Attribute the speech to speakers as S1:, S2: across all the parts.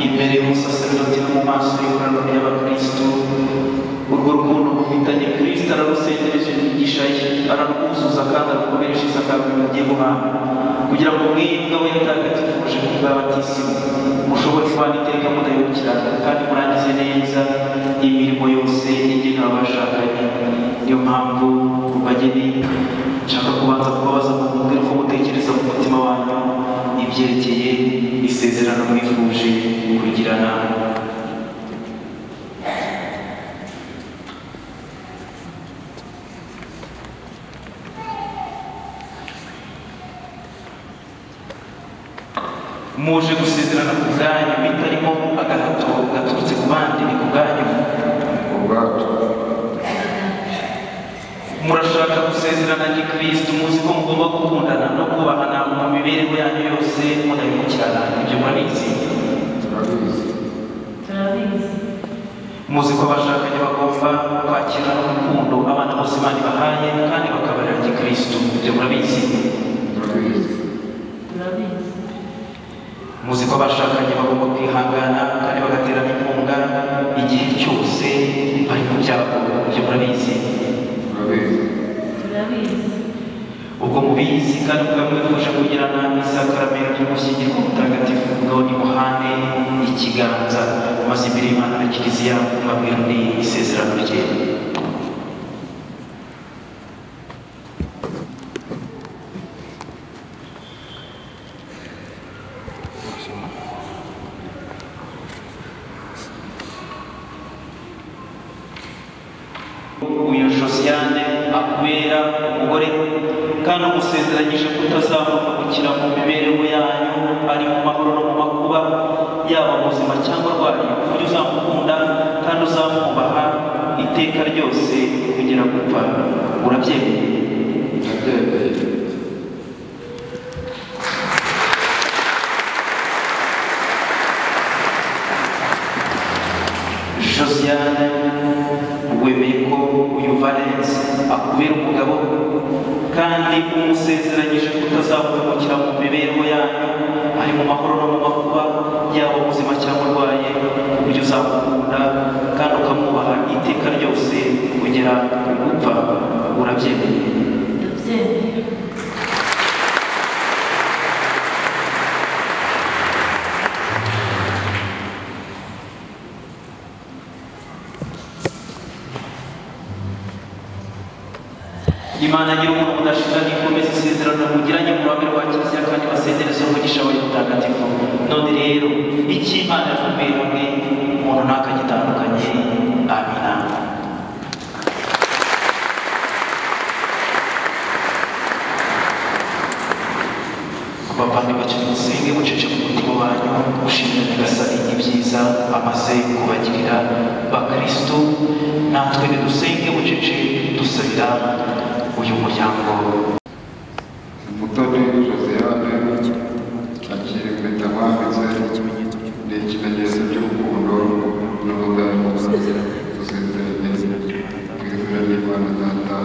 S1: imbere y'umusaserdoti no mu maso y'ikoraniro ry'abakristo urwo rukundo rufitanye kristo ararusengereje imigisha ye ararwuzuza kandi arukomereshereza kandi bagiye guhana kugira ngo mwebwe abo yatagatifuje kuba batisimu mushobore kubana iteka mudahemukirana kandi murangize neza imirimo yose igenewe abashakanye niyo mpamvu kubageni nshaka kubanza kubabaza ngo mubwire uko mutekereza mu mutima wanyu ibyerekeye isezerano mwifuje kugirana muje gusezerana ku bwanyu bitarimo agahato gaturutse ku bandi ni ku bwanyu
S2: ubwacu
S1: murashaka gusezerana ni kirisito muzi ko mugomba gukundana no kubahana mu mibereho yanyu yose mudahemukirana ibyo murabizi
S2: turabizi
S3: turabizi
S1: muzi ko abashakanye bagomba kwakira n'urukundo abana bose imana ibahaye kandi bakabarira gikristo ibyo murabizi
S2: turabizi
S3: turabizi
S1: muzi ko abashakanye bagomba kwihangana kandi bagaterana inkunga igihe cyose bari mu byago ibyo murabizi
S2: turabizi
S3: turabizi
S1: ubwo mubizi kandi ubwa mwifuje kugirana isakaramentu ry'ugushyingirwa mutagatifu bwawe nimuhane ikiganza maze imbere y'imana na kiliziya mubabwira ni isezerano rye uyu josiyane akubera umugore kandi umusezeranyije kutazamuka gukira mu mibereho yanyu ari mu mahoro no mu makuba yaba muzima cyangwa arwaye ku buryo uzamukunda kandi uzamwubaha iteka ryose kugera gupfa urabyemeye
S2: ndabyemeye
S1: josiane wemeye ko uyu valence akubera umugabo kandi umusezeranyije kutazavumukira mu mibereho yanyu ari mu mahoro no mu makuba yaba ubuzima cyangwa urwaye ku buryo uzamukunda kandi ukamwubaha iteka ryose kugera ku gupfa urabyemeye
S3: ndabyemeye
S1: imana agira umuntu udashira n'ikomeza isezerano mugiranye mu ruhame rwa kiliziya kandi basendereza umugisha wayo mutagatifu none rero icyo imana yatumeye hamwe umuntu ntakagitandukanye amina bavandimwe cyane musenge mucece mu mutima wanyu mushimire nyagasani ibyiza amaze kubagirira bakristo natwe nidusenge mucece dusabira uyu muryango
S2: umutoni josiyane akiri impeta mwambitse ni ikimenyetso cy'urukundo n'ubudahemuka dusezeranye mu izina ry'imana data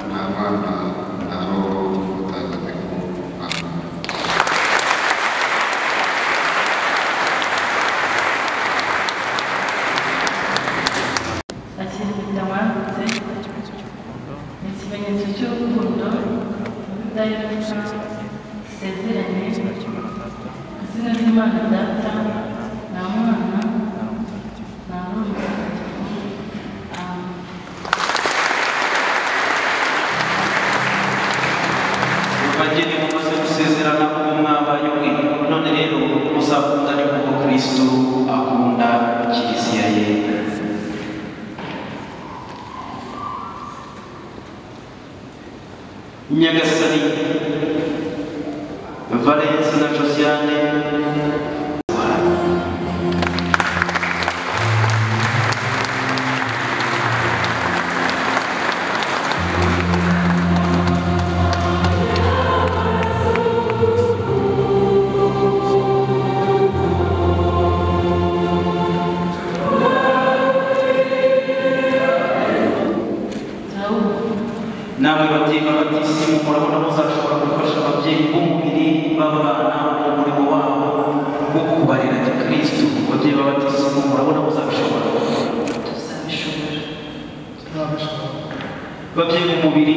S2: nta mwana nta roho mutagatifu amen
S3: akiri bitawambutse ni ikimenyetso cy'urukundo n'ubudahemuka dusezeranye mu izina ry'imana data nta mwana nta n'umuntu amen
S1: bageni mumaze gusezerana uwo mwabaye umwe none rero muzakundane kuko kristo akunda kiliziya ye nyagasani valensi na josiane
S3: turawubona
S1: namwe babyeyi babatisimu murabona muzashobora gufasha ababyeyi b'umubiri b'abana babyeyi mu mubiri